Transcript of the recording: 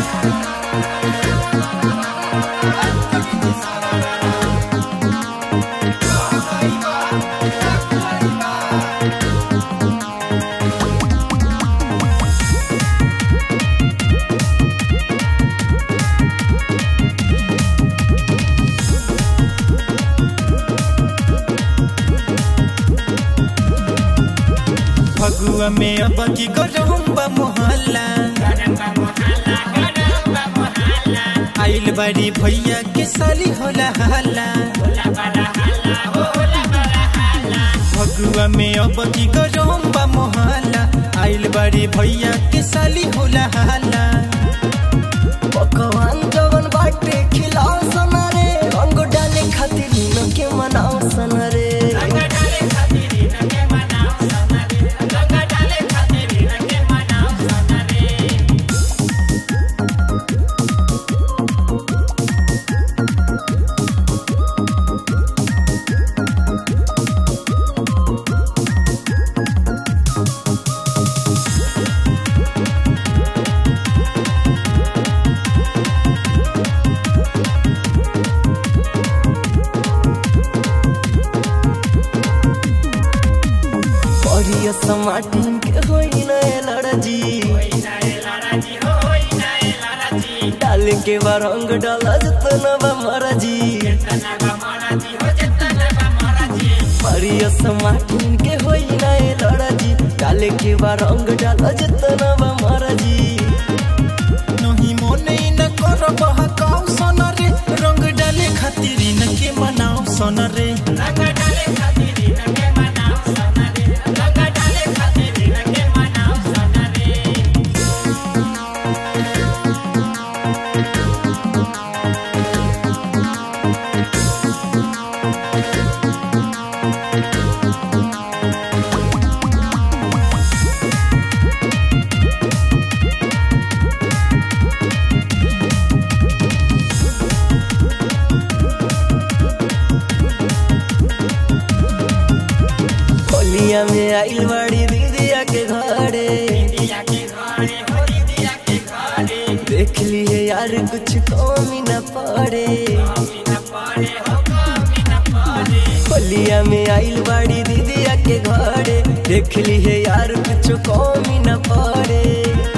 फगुआ में अब की गरम बा मोहल्ला आइल बाड़ी भैया के साली होला हल्ला फगुआ में अब की गरम बा मोहल्ला आइल बाड़ी भैया के साली होला हल्ला पकवान जवन बाटे खिलाओ सना रे रंग डाले खातिर न के मनाओ सना रे बढ़िया समाटिन के होई न लड़जी डाले के बा रंग डाला जतन बा मरजी बढ़िया समाटिन के होई न लड़जी डाले के बा रंग डाला जतन बा मरजी नहीं मोने न कर बहकाव सन रे रंग डाले खातिर न के मनाव सन रे होलिया में आइल बड़ी दीदिया के घरे देख लिए यार कुछ कमी न पड़े होलिया में आइल बड़ी दीदिया के घरे देख लिए यार कुछ कमी न पड़े